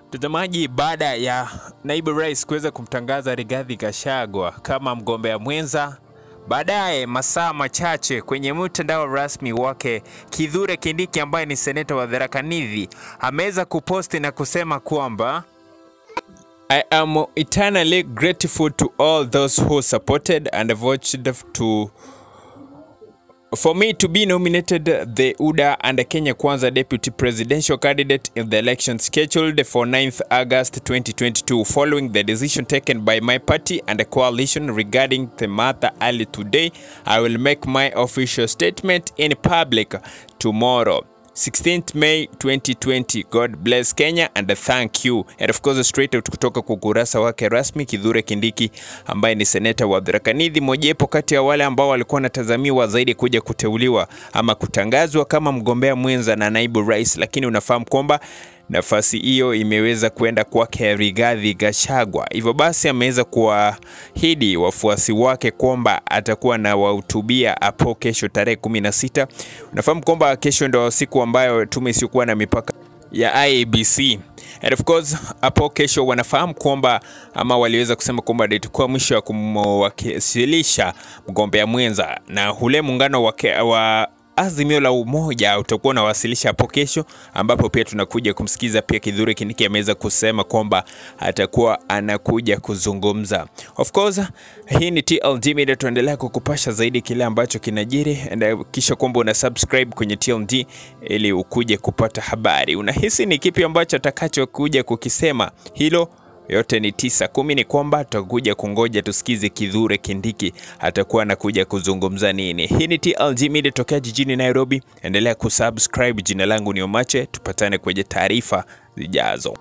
Mtazamaji, baada ya naibu rais kuweza kumtangaza Rigathi Gachagua kama mgombea mwenza, baadaye masaa machache kwenye mtandao rasmi wake Kithure Kindiki ambaye ni seneta wa Tharaka Nithi ameweza kuposti na kusema kwamba I am eternally grateful to all those who supported and voted to for me to be nominated the UDA and Kenya Kwanza deputy presidential candidate in the election scheduled for 9th August 2022 following the decision taken by my party and the coalition regarding the matter early today I will make my official statement in public tomorrow 16th May 2020. God bless Kenya and thank you. And of course straight out kutoka kwa ukurasa wake rasmi Kithure Kindiki ambaye ni seneta wa Tharaka Nithi, mojawapo kati ya wale ambao walikuwa wanatazamiwa zaidi kuja kuteuliwa ama kutangazwa kama mgombea mwenza na naibu rais, lakini unafahamu kwamba nafasi hiyo imeweza kwenda kwake Rigathi Gachagua. Hivyo basi ameweza kuahidi wafuasi wake kwamba atakuwa na wahutubia hapo kesho tarehe 16. Unafahamu kwamba kesho ndio siku ambayo tume isiyokuwa na mipaka ya IEBC and of course hapo kesho wanafahamu kwamba ama waliweza kusema kwamba ndio itakuwa mwisho wa kumwakilisha mgombea mwenza na ule muungano wa, wa Azimio la Umoja utakuwa unawasilisha hapo kesho, ambapo pia tunakuja kumsikiza pia Kithure Kindiki ameweza kusema kwamba atakuwa anakuja kuzungumza. Of course hii ni TLG Media, tuendelea kukupasha zaidi kile ambacho kinajiri, and kisha kwamba una subscribe kwenye TLG ili ukuje kupata habari. Unahisi ni kipi ambacho atakachokuja kukisema hilo yote ni tisa kumi. Ni kwamba tutakuja kungoja tusikize Kithure Kindiki atakuwa anakuja kuzungumza nini. Hii ni TLG Media tokea jijini Nairobi, endelea kusubscribe. Jina langu ni Omache, tupatane kwenye taarifa zijazo.